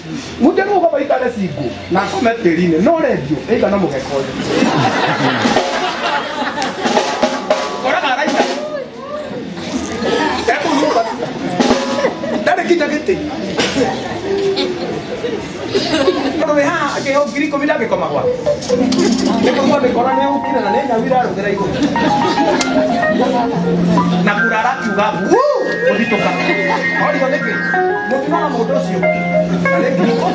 mutengu ko baikare siku na kome tĩri-inĩ no rendio ĩigana mũgeka ũyũ koraga araita ekũnyumba ndarĩ kinya gĩtĩ tondũ wĩ haha kĩheo ngiri ikũmi ndangĩkoma gwake nĩkũigua mĩkora nĩ ũkire na nĩ nyawira arũgĩra igũrũ na kurara kiuga gũthitũka orio nĩkĩ mũtinoga mũndũ ũcio na nĩ ngingo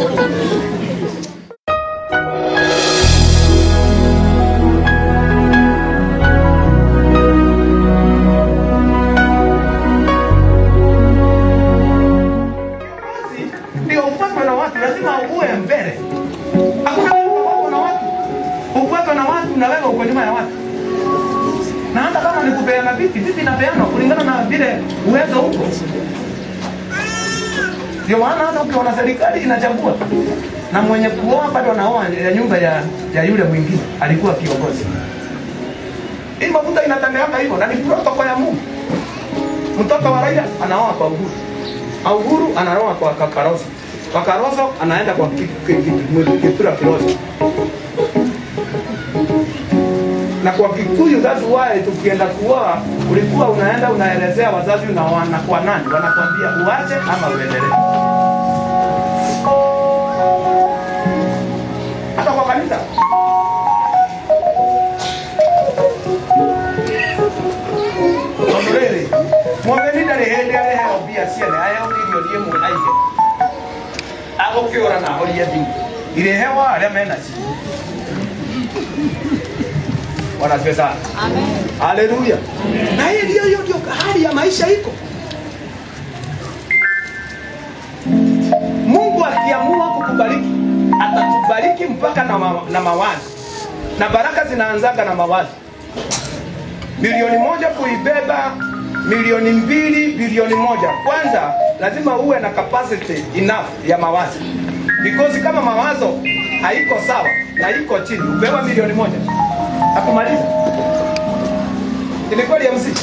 ndio upatwe na watu lazima uwe mbele hakuna wewe upatwe na watu upatwe na watu na wewe uko nyuma ya watu na hata kama ni kupeana vipi vipi inapeanwa kulingana na vile uwezo uko ndio maana hata ukiona serikali inachagua na mwenye kuoa bado anaoa ya nyumba ya, ya yule mwingine alikuwa kiongozi hii mafuta inatembeanga hivyo na ni protoko ya Mungu mtoto wa Raila anaoa kwa Uhuru Uhuru anaoa kwa Kakaroso Kakaroso anaenda kwa Ki- Ki- Ki- Kithure Kiroso na kwa Kikuyu that's why tukienda kuoa ulikuwa unaenda unaelezea wazazi unaoana kwa nani, wanakwambia uache ama uendelee. Hata kwa kanisa tondu riri mwathani ndarĩ hĩndĩ areheo mbia ciene aheo mirioni ĩmwe na igĩrĩ agũkĩũra na ahorie thimũ irehewa arĩa menacio Bwana asifiwe sana. Haleluya. Na hiyo ndio hiyo ndio hali ya maisha iko. Mungu akiamua kukubariki atakubariki mpaka na, ma, na mawazo, na baraka zinaanzaga na mawazo. Milioni moja kuibeba, milioni mbili, bilioni moja, kwanza lazima uwe na capacity enough ya mawazo, because kama mawazo haiko sawa na iko chini, upewa milioni moja hakumaliza. Ni kweli ya msi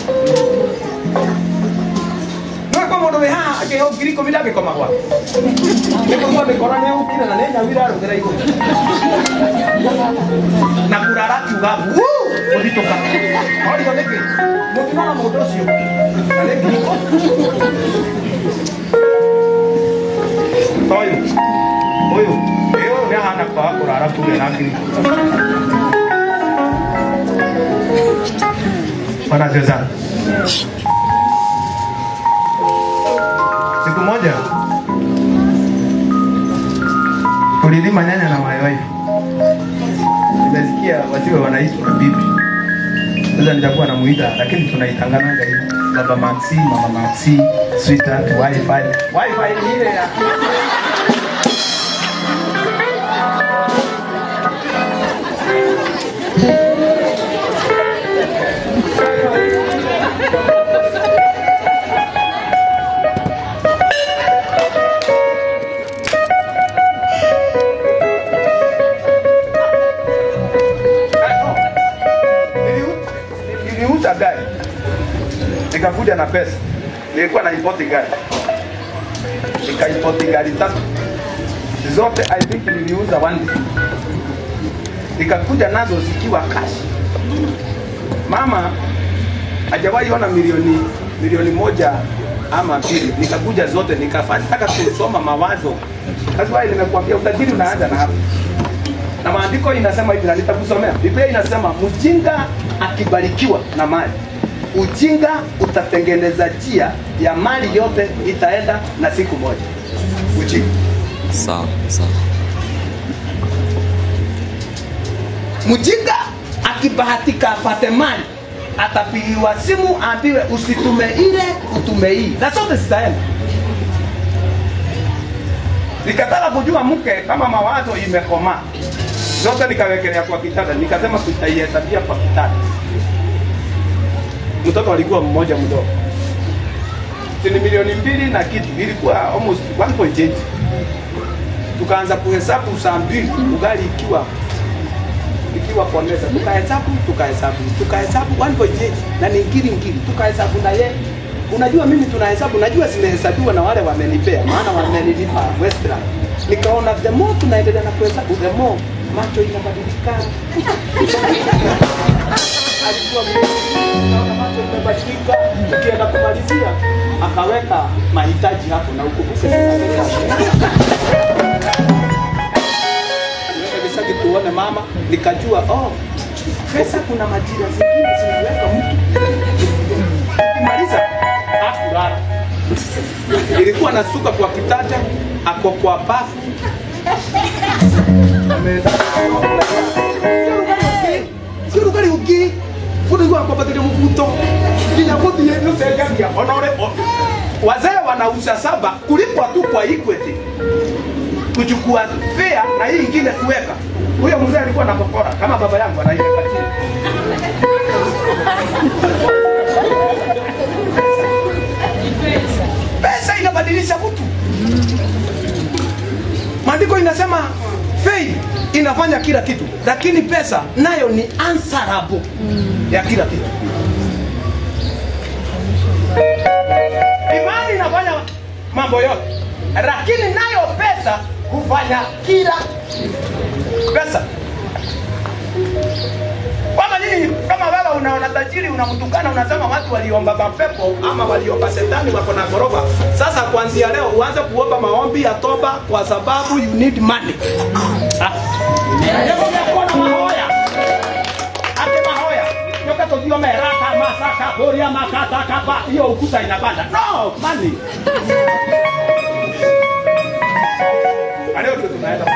no kwa mundu wi haha akiheo ngiri ikumi ndangikoma gwake nĩkũigua mĩkora nĩ ũkire na nĩ nyawira arũgĩra igũrũ na kurara kiuga gũthitũka orio nĩkĩ mũtinoga mũndũ ũcio na nĩ ngingo ta ũyũ ũyũ ĩ ũyũ nĩ ahana kwaga kũrara kure na ngiri Bwana asifiwe sana. Siku moja tulilima nyanya na my wife. Nimesikia wasiwe wanaitwa bibi. Sasa nitakuwa namuita lakini tunaitanganaga hivi. Baba Maxi, Mama Maxi, sweetheart, wifi. Wifi ni ile ya Niliu- niliuza gari nikakuja na pesa nilikuwa na impoti gari nikaimpoti gari tatu zote i think niliuza one day. nikakuja nazo zikiwa cash mama hajawahi ona milioni milioni moja ama mbili nikakuja zote nikataka kusoma mawazo that's why nimekuambia utajiri unaanza na hapo na maandiko inasema hivi na nitakusomea biblia inasema mjinga akibarikiwa na mali ujinga utatengeneza njia ya mali yote itaenda na siku moja ujinga sawa sawa mjinga akibahatika apate mali atapigiwa simu aambiwe usitume ile utume hii na zote zitaenda nikataka kujua mke kama mawazo imekomaa zote nikawekelea kwa kitanda nikasema tutaihesabia kwa kitanda mtoto alikuwa mmoja mdogo Si ni milioni mbili na kitu ilikuwa almost 1.8 tukaanza kuhesabu saa mbili ugali ikiwa ikiwa kwa meza tukahesabu tukahesabu tukahesabu 1.8 na ni ngiri ngiri tukahesabu na ye unajua mimi tunahesabu, najua zimehesabiwa na wale wamenipea, maana wamenilipa Western. Nikaona the more tunaendelea na kuhesabu, the more macho inabadilika. Alikuwa mimi, naona macho imebadilika, tukienda kumalizia akaweka mahitaji hapo na ukumbuke sasa Niweka visaki tuone mama, nikajua oh, pesa kuna majira zingine zinaweka mtu kimaliza hakulala. Ilikuwa nasuka kwa kitanda, ako kwa bafu sio rugari uki kunigwa kwabatire mubuto nginya guthie nucenjagia onore wazee wanauza saba kulipwa tu kwa Equity kuchukua fare na hii ingine kuweka. Huyo mzee alikuwa anapokora kama baba yangu anaiweka chini. Pesa inabadilisha mtu. Maandiko inasema faith inafanya kila kitu, lakini pesa nayo ni answerable ya kila kitu. Imani inafanya mambo yote, lakini nayo pesa hufanya kila pesa. Kama nini? Kama wewe unaona tajiri unamtukana, unasema watu waliomba mapepo ama waliomba shetani wako na ghorofa. Sasa kuanzia leo uanze kuomba maombi ya toba, kwa sababu you need money. Ah. Ndio kwa mahoya. Ate mahoya. Nyoka tokio meraka masaka boria makata kapa. Hiyo ukuta inapanda. No, money. Leo ndio tunaenda.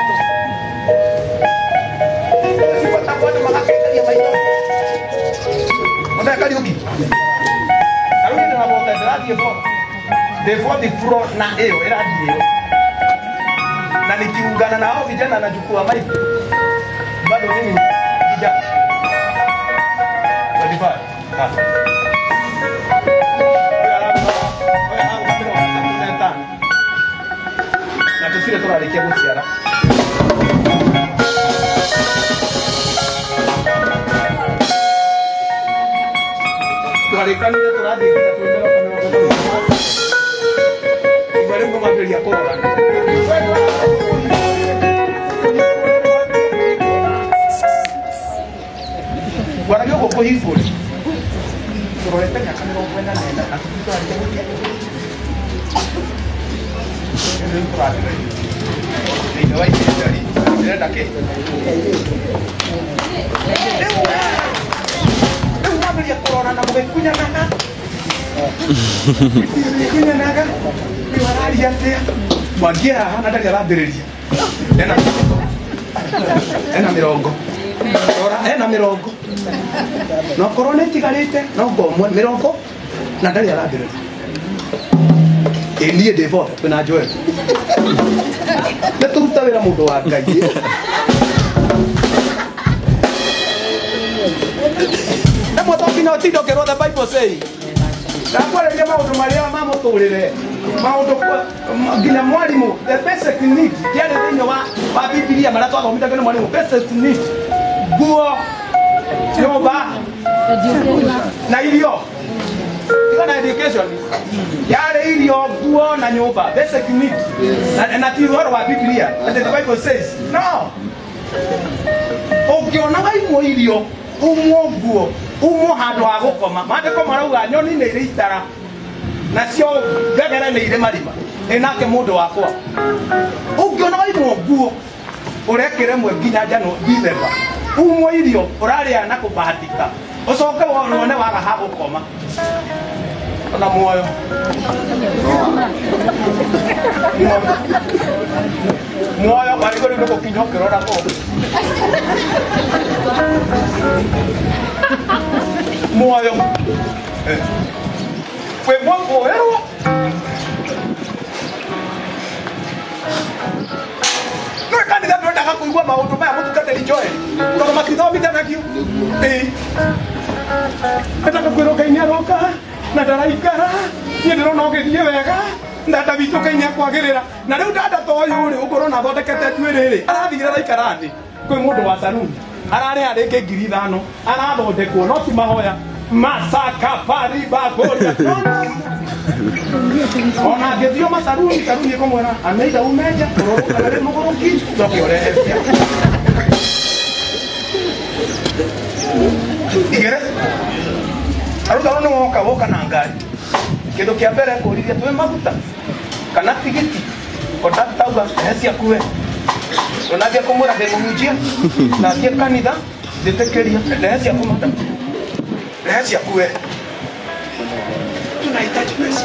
Si watakuwa na makaketa maisha. Unataka kali Karudi na mabota ndirathie bo. Defo the pro na hiyo irathie. Na nikiungana na hao vijana nachukua maiki. Bado mimi kijana. Walifaa. Ah. Wewe alafu wewe alafu kama unataka na tusire turarikia guciara twarĩkanire tũrathiĩ nginya twĩ mĩrongo mĩrongo ĩtatũ igua rĩu ngũmambĩrĩria kũrora gwaragia ũguo kũhingũre tũrorete mĩaka mĩrongo ĩna na ĩna na tũthiĩ tũrarĩkia gũkia rĩu tũrathire thĩinĩ wa ihinda rĩ ndĩrenda kĩ rĩu rĩu mwambĩrĩria kũrora na mũgĩkunyanaga kunyanaga rĩu araria atĩa mwangia haha na ndarĩ arambĩrĩria ena ena mĩrongo rora ena mĩrongo na okorwo nĩ ĩtigarĩte no ngomwe mĩrongo na ndarĩ arambĩrĩria ĩ niĩ ndĩ bota twĩna njoe nĩ tũruta wĩra mũndũ wa ngai rĩmwe to nginya ũtinde ũkĩrwo the bible say ndakwarĩria maũndũ marĩa ma mũtũrĩre maũndũ kwa- ma- nginya mwarimũ the basic need ndiarĩ thĩinĩ wa wa bibilia marĩa twathomithagio nĩ mwarimũ basic need nguo nyũmba na irio tiga na education yarĩ irio nguo na nyũmba basic need na, na ti ũhoro wa biblia and the bible says no ũngĩona waimwo irio umwo nguo umwo handũ ha gũkoma maandĩko marauga nyoni nĩ irĩ itara nacio ngegere nĩ irĩ marima ĩnake mũndũ wakwa ũngĩona waimwo nguo ũrekĩre mwe nginya njano ndithemba umwo irio ũrarĩa na kũbahatika ũcoke wone waga ha gũkoma ona muoyo muoyo marigå rä u nä gå kinya å kä rora kå muoyo kwä mwo kuoerwo nä kanitha ndwendaga kå igua maå ndå maya må tungatä joel tondå matithomithanagio endaga kwä rwo ngai nä aroka na ndaraikara niä ndä rona å gä thiä wega ndanda witå ngai nä akwagä rä ra na rä u ndanda ta å yå rä å ngå rona athondekete tuä rä rä arathigä ra raikara thä kwä må ndå wa saruni ararä ha rä ngä ngiri ithano arathondekwo no ti mahoya masaka pariba goria ona angĩthio macaruni caruni ĩkũmwĩra ameida umeja ũrũrũkagarĩ mũgũrũki coke ũrehe bia igere arutano nĩ woka woka na ngari kĩndũ kĩa mbere kũrithia twĩ maguta kana tigiti kondakta uga ehe ciakue ũnathiĩ kũmwĩra ndĩmũhunjia nathiĩ kanitha ndĩtĩkĩria ndehe ciaku madam ndehe ciakue tunahitaji pesa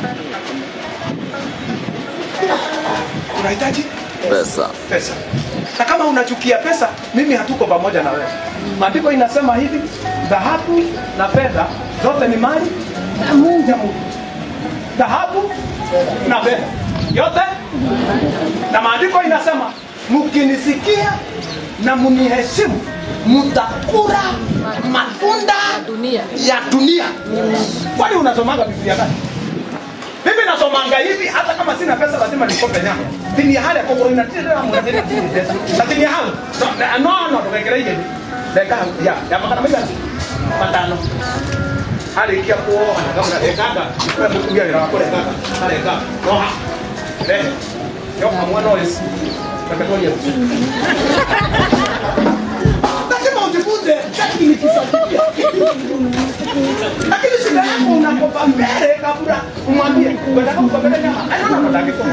tunahitaji Pesa. pesa na kama unachukia pesa mimi hatuko pamoja na wewe maandiko inasema hivi dhahabu na fedha zote ni mali ya mungu ya Mungu. dhahabu na fedha yote na maandiko inasema mkinisikia na mniheshimu mtakula matunda dunia ya dunia kwani unasomanga biblia gani mimi nasomanga hivi hata kama sina pesa lazima nikope nyama tini ya hali kokoro inatirira mwezeri tini pesa na tini ya hali no no no tukekere hivi deka ya ya makana mega matano hali kia kuoa na kama dekaga kwa mtu ngia ila kwa dekaga hali dekaga no ha eh yo hamwa noise takatoria lazima ujifunze chaki nikisaidia lakini shida yako unakopa mbele kabla umwambie unataka kukopa nyama anaona unataka kwa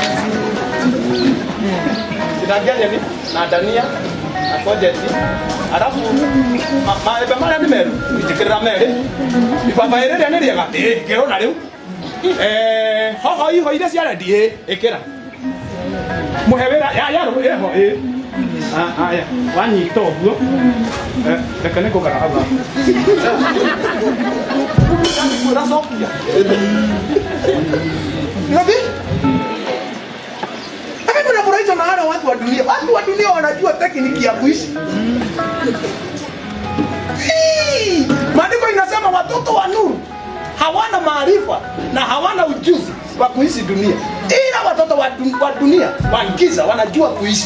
sinagia nini na dania na kojeti alafu ma- maembe marĩa nĩ meru njĩkĩrĩra merĩ ibaba ĩrĩ rĩa nĩ rĩega ĩ ngĩrona rĩu Eh, hoho iho iria ciarendi ĩ ĩkĩra mũhe wĩra ya ya ĩho ĩ Ah, aya wanyita ũguo Eh, reke nĩ ngũgara hau haha. Unasokia. Nabii? Mimi ninafurahishwa na wale watu wa dunia. Watu wa dunia wanajua tekniki ya kuishi. Hii! Maandiko inasema watoto wa nuru hawana maarifa na hawana ujuzi wa kuishi dunia, ila watoto wa, dun wa dunia wa giza wanajua kuishi.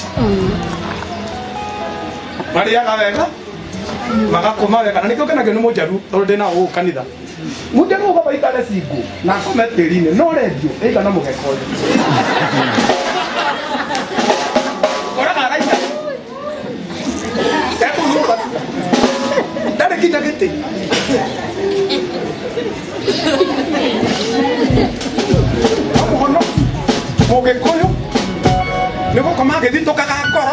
Mariaga wega magakoma wega na nikio kenagio nĩ mũnjaru tondũ ndĩ na ũũ kanitha mũnjaru ũgamba ikare cingu na akome tĩri-inĩ no rendio ĩigana mũgeka ũyũ koraga araita ekũnyũmba ndarĩ kinya gĩtĩ no mũhono mũgĩkũyũ nĩ gũkoma agĩthitũkaga ngoro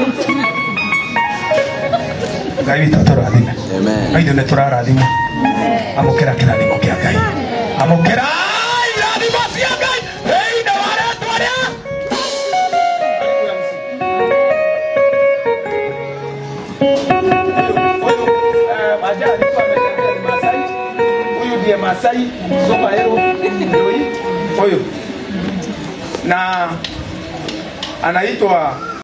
ngai witũ tũrathime Amen. na ithuĩ nĩ tũrarathimwo amũkĩra kĩrathimo kĩa ngai amũkĩra irathimo cia ngai thĩinĩ wa rĩtwa rĩa Huyu, eh, Maja alikuwa ametembea ni Masai. Huyu ndiye Masai superhero ndio hii. huyu na anaitwa